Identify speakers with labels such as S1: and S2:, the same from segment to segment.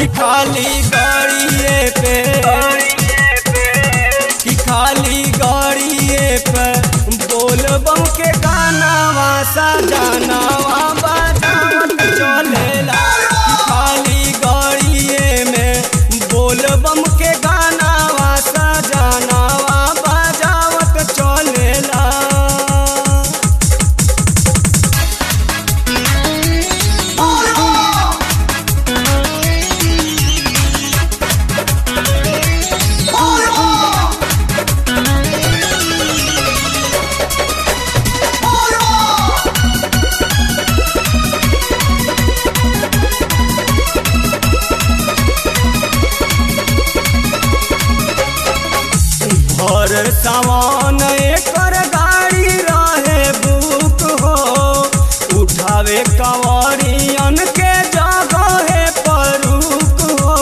S1: कि खाली गाड़िए पे कि खाली गाड़िए पे बोल बम के गानावा सजानावा बजावत चलेला कि खाली गाड़िए में बोल बम के गानावा सजानावा बजावत चलेला भर सामान एकर गाड़ी रहे बुक हो उठावे कंवरियन के जगह पर रुक हो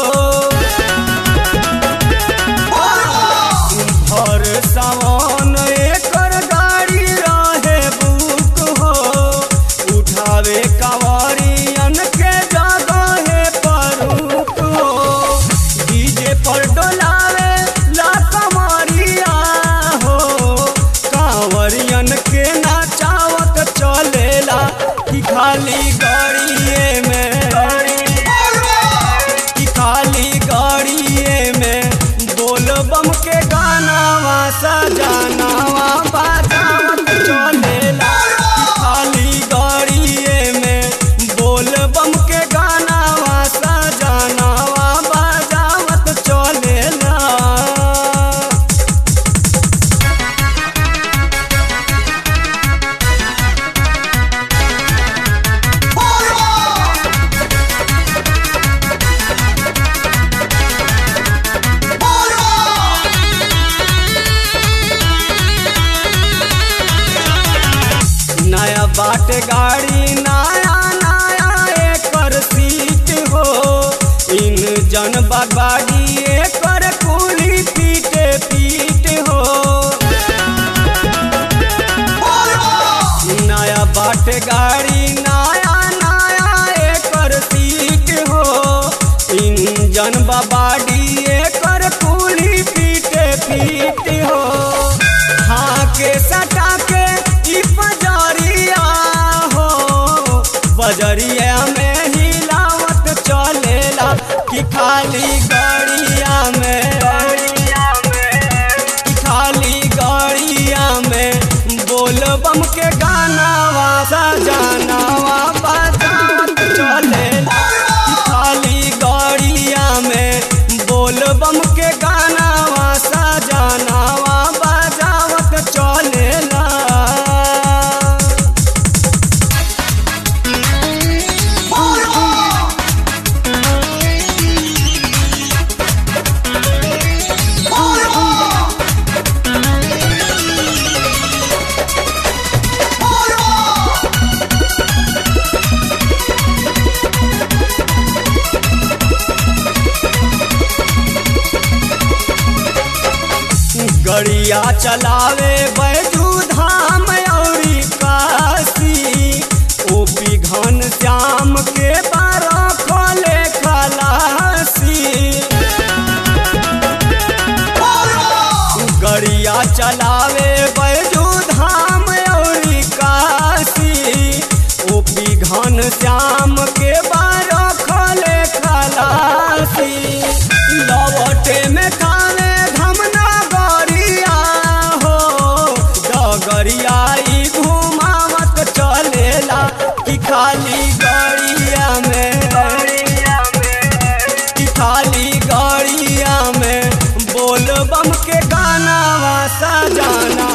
S1: भर सामान एकर गाड़ी रहे बुक हो उठावे कंवरियन के जगह पर रुक हो डीजे पर डोलावे ला कमरिया हो कांवरियन के नाचावत चलेला कि खाली गाड़िए में कि खाली गाड़िए में बोल बम के गानावा सजानावा बाजावत चलेला कि खाली गाड़िए में बोल बम के गानावा सजानावा बाजावत चलेला नया बाट गाड़ी नया नया एकर सीट हो इंजन बाड़ी एकर कुली पीटे पीट हो नया बाट गाड़ी नया नया एकर सीट हो इंजन बाड़ी एकर कुली पीटे पीट हो हाँ के सटा के ई बजरिया हो बजरिया में हिलावत चलेला कि खाली गाड़िया में कि खाली गाड़िया में बोल बम के गानावा सजानावा बजावत चलेला कि खाली गाड़िया में बोल बम के गानावा सजानावा बजावत चलेला गड़िया चलावे बैजू धाम औरी काशी ओपी घन श्याम के बारह खोले खलासी गड़िया चलावे बैजू धाम औरी काशी ओपी घन श्याम के बारह खोले खलासी लवटे में खावे धमना गरिया हो डगरिया ई घुमावत चलेला कि खाली गड़िया में कि खाली गाड़िया में बोल बम के गानावा सजाना